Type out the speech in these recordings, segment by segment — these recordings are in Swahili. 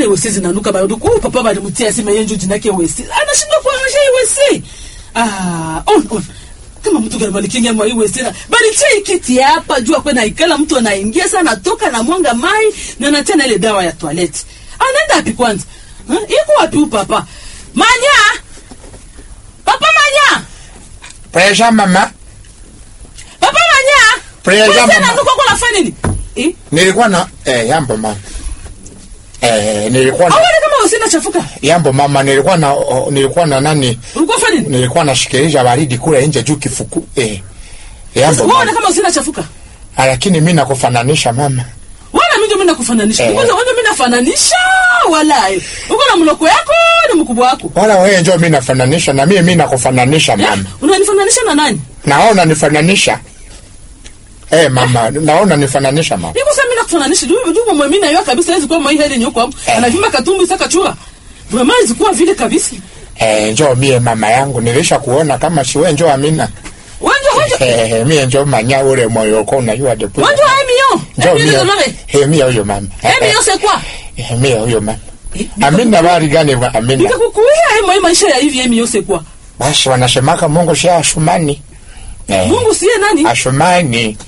wese zinanuka barudu ku papa balimtia sema yeye ndio jina yake wese anashindwa kuangusha hii wese ah on on kama mtu gani balikingia mwa hii wese na balitia ikiti hapa jua kwa naikala mtu anaingia sana toka na mwanga mai na anatia na ile dawa ya toilette anaenda wapi kwanza ha? iko wapi huyu papa manya papa manya Presha mama, papa manya Presha Wese mama. ananuka kwa nafanya nini eh Nilikuwa na eh, yambo mama. Eh, nilikuwa na au kama wese inachafuka yambo mama, nilikuwa na oh, nilikuwa na nani? ulikuwa fanya nini Nilikuwa nashikilisha baridi kule nje juu kifuku. Eh. Yambo Unaona mama. kama wese inachafuka Ah, Lakini mimi nakufananisha mama. wala mimi ndio mimi nakufananisha Eh. kwanza wewe ndio mimi nafananisha wala eh. uko na mloko yako na mkubwa wako Wala wewe njoo mimi nafananisha na mimi mimi nakufananisha mama. unanifananisha na nani Naona nifananisha. Eh mama, naona nifananisha mama. niko sasa mimi nakufananisha ndio ndio mwa mimi na yeye kabisa hizo kwa mwa heri nyoko hapo Eh. anavimba katumbi saka chura vraiment zikuwa vile kabisa Eh, njoo mie mama yangu nilisha kuona kama si wewe njoo Amina. wanja wanja Eh, mie njoo manya ule moyo uko unajua depo. wanja emio Njoo emio mie. ndio mare Eh, mie huyo mama. Eh, emio c'est quoi eh, mie huyo mama. Eh, Amina bari gani wa Amina? nikakukuia emio maisha ya hivi emio c'est quoi Basi wanasemaka Mungu si ashumani. Eh, Mungu siye nani ashumani.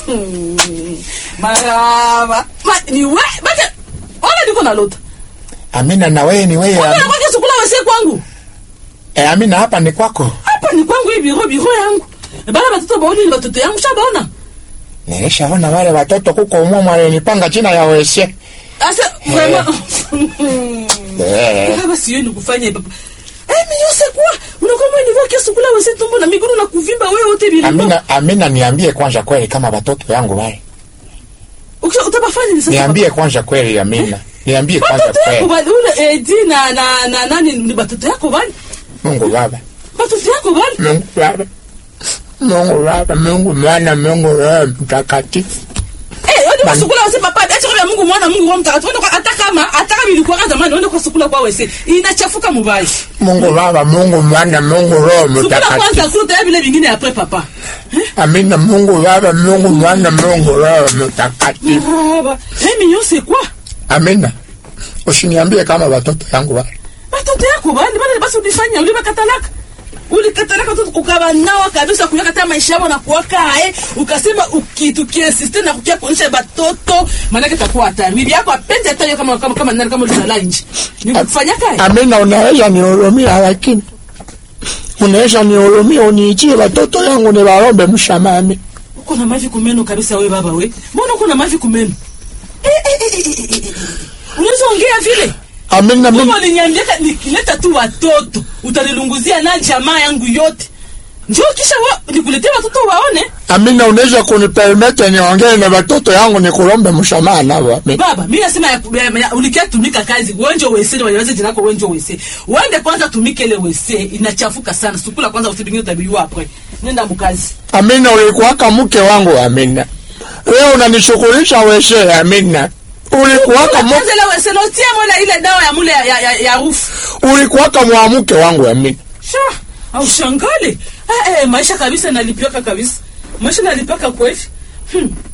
maraba ma ni we bata wala niko na lota Amina na wewe ni wewe. wala Amina. kwa kesho kula wese kwangu Eh, Amina hapa ni kwako. hapa ni kwangu hii biro biro yangu bana batoto baoni ni batoto yangu shabaona Nilishaona wale watoto kuko umwa walinipanga china ya wese. asa vraiment Eh. kama siyo ni kufanya papa eh mais yo c'est quoi unakuwa mwenye niveau kesho kula wese tumbo na miguu na kuvimba wewe wote biro Amina, Amina niambie kwanza kweli kama watoto yangu wale. ukisha utabafanya ni sasa Niambie kwanza kweli Amina. Niambie papa. kwanza batoto yako kweli. bali ule edi na na na nani ni batoto yako bali Mungu Baba. batoto yako bali Mungu Baba. Mungu Baba, Mungu Mwana, Mungu Roho Mtakatifu. eh wewe ndio sukula wese papa acha kwa Mungu mwana Mungu roho mtakatifu ndio hata kama hata kama ilikuwa kama zamani ndio kwa sukula kwa wese inachafuka mubaya Mungu Baba, Mungu Mwana, Mungu Roho sukula kwanza Mtakatifu. kula vile vingine après papa Amina, Mungu Baba, Mungu Mwana, Mungu Roho Mtakatifu. Baba, eh mignon c'est quoi Amina. Usiniambie kama watoto yangu wale. batoto yako bani bani basi ulifanya ulibakatalaka ulikatalaka tu ukabanawa kabisa kuyaka hata maisha yao na kuwaka eh ukasema ukitukiasiste na kukia kuonyesha batoto maanake takuwa hatari bibi yako apende hata hiyo kama kama kama nani kama ulizala nje ni kufanyaka eh Amina, unaweza nihurumia, lakini unaweza nihurumia, uniitie watoto yangu niwaombe mshamami. uko na mavi kumeno kabisa we baba we mbona uko na mavi kumeno eh eh eh, eh, eh, eh. unaweza ongea vile Amina, mimi Mungu aliniambia nikileta tu watoto utanilunguzia na jamaa yangu yote. Njoo kisha wa, nikuletee watoto waone. Amina, unaweza kunipermete niongee na watoto yangu nikulombe msamaha nao. Amina. Baba, mimi nasema ya, ya, ya, ulikia tumika kazi. Wenjo wese waweze jina lako wenjo wese. Uende kwanza tumike ile wese inachafuka sana. Sukula kwanza usibingie utabiwa hapo. Nenda mkazi. Amina, ulikuwaka mke wangu Amina. Leo unanishughulisha weshe Amina. Ulikuwaka mu, Kwanza ile wese lotia mole ile dawa ya mule ya, ya, ya, ya rufu. ulikuwaka mwanamke wangu Amina. Sha, au shangale. Eh, eh, maisha kabisa nalipiaka kabisa. Maisha nalipaka kwa hivi. Hmm.